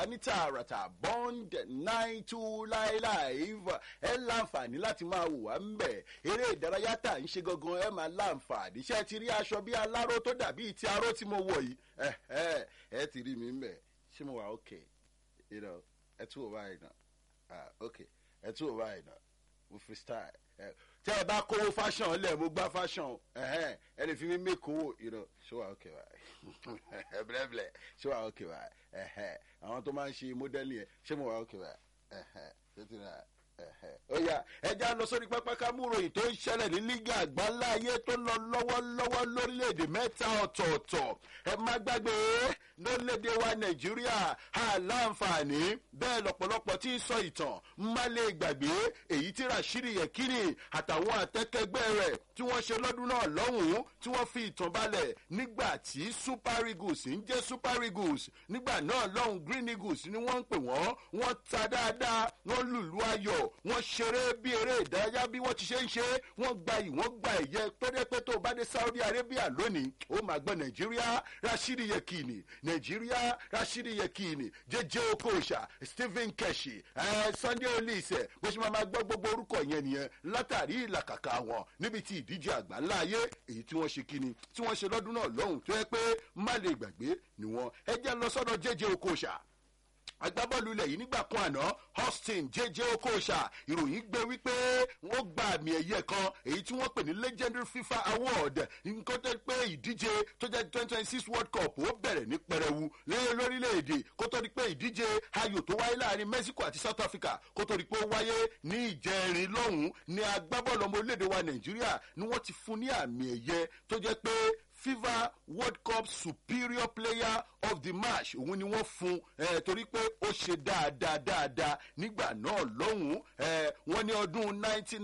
wá ní tààràtà bond nine two nine live ẹ láǹfààní láti máa wò wá ń bẹ̀ eré ìdárayá tà ń ṣe gangan ẹ máa láǹfààní ṣé ti rí aṣọ bí aláró tó dàbí ti aró tí mo wọ̀ yìí ẹ ẹ ẹ ti rí mi ń bẹ̀ ṣé mo wà okay you know ẹ tún wò báyìí náà ah okay ẹ tún wò báyìí náà mo freestyle ẹ tẹ ẹ bá kówó fashion lẹ mo gbá fashion ẹhẹn ẹ lè fi mi make owó you know ṣé wà okay báyìí bẹ́ẹ̀bẹ́ẹ̀ ṣé wà okay báyìí ẹhẹn àwọn tó máa ń ṣe modeling yẹn ṣé mo wà okay báyìí ẹhẹn ṣé ti rà ẹhẹn. ó yá ẹja lọ sórí pápá kámúròyìn tó ń ṣẹlẹ̀ ní lígà àgbáńlá ayé tó ń lọ lọ́wọ́lọ́wọ́ lórílẹ̀‐èdè mẹ́ta ọ̀tọ̀ọ̀tọ̀ ẹ má gbàgbé lórílẹ̀‐èdè wa nàìjíríà àláǹfààní bẹ́ẹ̀ lọ́pọ̀lọpọ̀ tí ń sọ ìtàn má lè gbàgbé èyí tí rashidi yekini àtàwọn àtẹ́kẹ́gbẹ́ rẹ̀ tí wọ́n ṣe lọ́dún náà lọ́hùn-ún tí wọ́n fi ìtàn balẹ̀ nígbà tí super eagles ń jẹ́ super eagles nígbà náà lọ́hùn green eagles ni wọ́n ń pè wọ́n wọ́n ta dáadáa wọ́n lùlù ayọ̀ wọ́n ṣeré bí eré ìdárayá bí wọ́n ti ṣe ń ṣe wọ́n gba yìí wọ́n gba ẹ̀yẹ pẹ́ẹ́pẹ́ tó bá dé saudi arabia lónìí ó máa gbọ́ nàìjíríà rashidi yekini nàìjíríà rashidi yekini jẹjẹ okocha stephen keshi ẹ sunday olise bó ṣe máa máa gbọ́ gbogbo orúkọ yẹn nìyẹn látàrí ìlàkàkà wọn níbi tí ìdíje àgbáńlá ayé èyí tí wọ́n ṣe kíni tí wọ́n ṣe lọ́dún náà lọ́hùn tó yẹ pé má lè gbàgbé ni wọ́n ẹ jẹ́ lọ sọ́dọ̀ jẹjẹ okocha agbábọ́ọ̀lù ilẹ̀ yìí nígbà kan àná austin jẹjẹ okocha ìròyìn gbé wípé wọ́n gba àmì ẹ̀yẹ kan èyí tí wọ́n pè ní legendary fifa award nǹkan tó pé ìdíje tó jẹ́ twenty twenty six world cup ó bẹ̀rẹ̀ ní pẹrẹwu lórílẹ̀‐èdè kó tó di pé ìdíje ayò tó wáyé láàrin mexico àti south africa kó tó di pé ó wáyé ní ìjẹrin lọ́hùn-ún ní agbábọ́ọ̀lù ọmọ orílẹ̀‐èdè wa nàìjíríà ni wọ́n ti fún ní àmì ẹ̀yẹ tó jẹ́ pé fifa world cup superior player of the match òun ni wọ́n fún ẹ torí pé ó ṣe dáadáa dáadáa nígbà náà lọ́hùn-ún ẹ wọ́n ní ọdún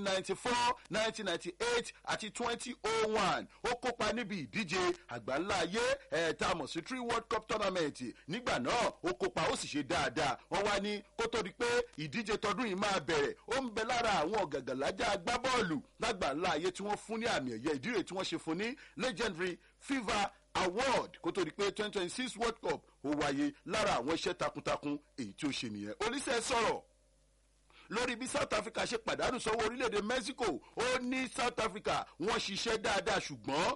1994 1998 àti 2001 ó kópa níbi ìdíje àgbáńlá ayé ẹ tá a mọ̀ sí three world cup tournament nígbà náà ó kópa ó sì ṣe dáadáa wọ́n wá ní kó tó di pé ìdíje tọdún yìí máa bẹ̀rẹ̀ ó ń bẹ lára àwọn ọ̀gàgàlájà agbábọ́ọ̀lù lágbàńlá ayé tí wọ́n fún ní àmì ẹ̀yẹ ìdíre tí wọ́n ṣe fún ní legendary fifa award kó tó di pé twenty twenty six world cup ó wáyé lára àwọn iṣẹ́ takuntakun èyí tí ó ṣe nìyẹn oníṣẹ́ sọ̀rọ̀ lórí bí south africa ṣe pàdánù sọ́wọ́ orílẹ̀-èdè mexico ó ní south africa wọ́n ṣiṣẹ́ dáadáa ṣùgbọ́n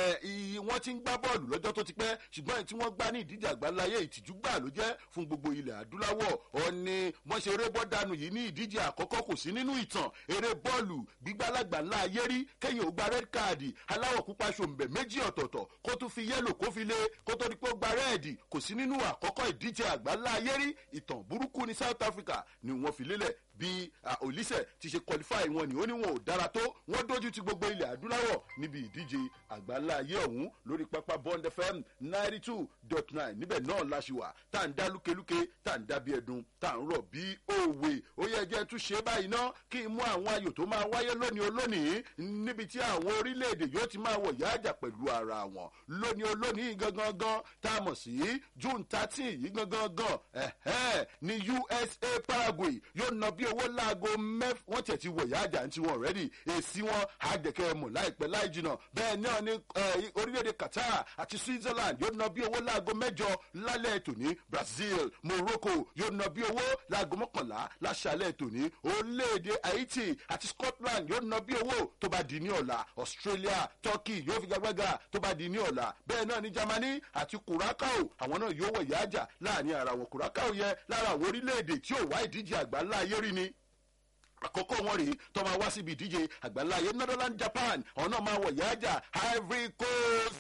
wọ́n ti ń gbá bọ́ọ̀lù lọ́jọ́ tó ti pẹ́ ṣùgbọ́n èyí tí wọ́n gbá ní ìdíje àgbáláyé ìtìjú gbà ló jẹ́ fún gbogbo ilẹ̀ adúláwọ̀ ó ní wọ́n ṣe eré bọ́ọ̀dánù yìí ní ìdíje àkọ́kọ́ kò sí nínú ìtàn eré bọ́ọ̀lù gbígbálàgbà ńlá ayé rí kẹ́yìn ó gba red card aláwọ̀ pupa ṣòǹbẹ̀ méjì ọ̀tọ̀ọ̀tọ̀ kó tún fi yẹ́lò kó fi lé kó tó di pé ó gba rẹ́ẹ̀dì kò sí nínú àkọ́kọ́ ìdíje àgbáńlá ayé rí ìtàn burúkú ní south africa ni wọ́n fi lélẹ̀ bí olise ti ṣe qualify wọn ni ó ní wọn ò dára tó wọn dojú ti gbogbo ilẹ̀ adúláwọ̀ níbi ìdíje àgbáńlá ayé ọ̀hún lórí pápá bond fm ninety two dot nine níbẹ̀ náà la ṣe wà tá à ń dá lúkelúke tá à ń dá bí ẹdun tá à ń rọ̀ bí òwe ó yẹ jẹ́ tún ṣe báyìí ná kí n mú àwọn ayò tó máa wáyé lónìí olónìí níbi tí àwọn orílẹ̀-èdè yóò ti máa wọ̀ yáàjà pẹ̀lú ara wọn lónìí olónìí gangan gan tá a mọ̀ sí june thirteen yìí gangan gan ẹ̀hẹ́ ní usa paraguay yóò nà bí owó láago mẹ́f wọ́n tiẹ̀ ti wọ̀ yáàjà tí wọ́n rẹ́dì èsì wọn àjẹkẹ́ mọ̀ láìpẹ́ láì jìnà bẹ́ẹ̀ náà ní orílẹ̀-èdè qatar àti switzerland yóò nà bí owó láago mẹ́jọ lálẹ́ tòní brazil morocco yóò nà bí owó láago mọ́kànlá láṣálẹ̀ tòní orílẹ̀-èdè haiti àti scotland yóò nà bí owó tó bá di ní ọ̀la australia turkey yóò fi gbàgbàgà tó bá di ní ọ̀la bẹ́ẹ̀ náà ní germany àti curacao àwọn náà yóò wọ̀ yáàjà láàrin ara wọn curacao yẹ lára àwọn orílẹ̀-èdè tí ò wá ìdíje àgbáńlá ayé rí ni àkọ́kọ́ wọn rèé tó máa wá síbi ìdíje àgbáńláyé netherlands japan àwọn náà máa wọ̀ yáàjà ivory coast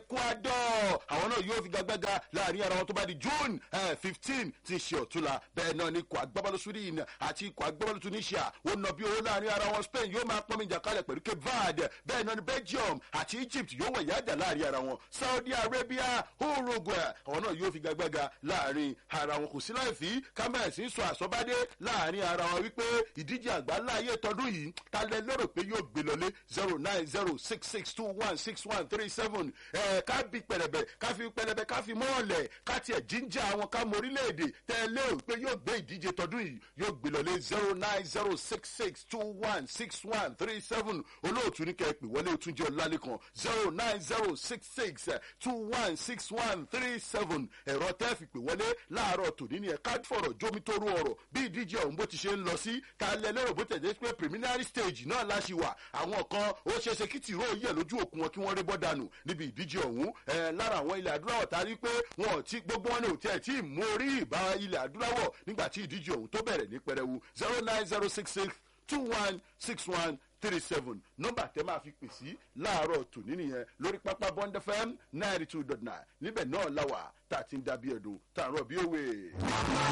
ecuador àwọn náà yóò fi gagbága láàrin ara wọn tó bá di june fifteen ti ṣe ọ̀túnla bẹ́ẹ̀ náà ni ikọ̀ agbábọ́lù sweden àti ikọ̀ agbábọ́lù tunisia ó nà bí owó láàrin ara wọn spain yóò máa pọ́nmi jàkálẹ̀ pẹ̀lú cape verde bẹ́ẹ̀ náà ni belgium àti egypt yóò wọ̀ yáàjà láàrin ara wọn saudi arabia uruguay àwọn náà yóò fi gagbága láàrin ara wọn kò sí láì fi kámẹ́rẹ̀sì ń sọ àsọ̀bádé láàrin ara wọn wípé ìdíje ìdíje àgbáńlá ayé tọdún yìí ta lẹ lérò pé yóò gbé lọlé zero nine zero six six two one six one three seven ẹ ká bí pẹlẹbẹ ká fi pẹlẹbẹ ká fi mọ́ọ̀lẹ̀ ká tiẹ̀ jíjà àwọn ká mọ orílẹ̀-èdè tẹ ẹ lérò pé yóò gbé ìdíje tọdún yìí yóò gbé lọlé zero nine zero six six two one six one three seven olóòtú ní kẹ́ ẹ pè wọlé òtúnjẹ ọ̀làlẹ́kan zero nine zero six six two one six one three seven ẹ̀rọ tẹ́ fi pè wọlé láàárọ̀ tòní ni ẹ̀ ká fọ̀rọ̀ jómitóró ọ̀rọ̀ bí ìdíje ọ̀hún bó ti ṣe ń lọ sí ká lẹ lérò bó tẹ̀lé pé preliminary stage náà láṣì wà àwọn kan ó ṣe é ṣe kí tìró yẹ lójú òkun wọn kí wọ́n rí bọ́ dànù níbi ìdíje ọ̀hún ẹ̀ lára àwọn ilẹ̀ adúláwọ̀ tá a rí pé wọn ò tí gbogbo wọn ní òtí ẹ̀ tí ì mú orí ìbá ilẹ̀ adúláwọ̀ nígbà tí ìdíje ọ̀hún tó bẹ̀rẹ̀ ní pẹrẹwu zero nine zero six six two one six one three seven nọmba tẹ máa fi pè sí láàárọ̀ tòní nìyẹn lórí pápá bond fm ninety two dot nine níbẹ̀ náà la wà tá a ti ń dábí ẹ̀dùn tá a rọ̀ bí òwe.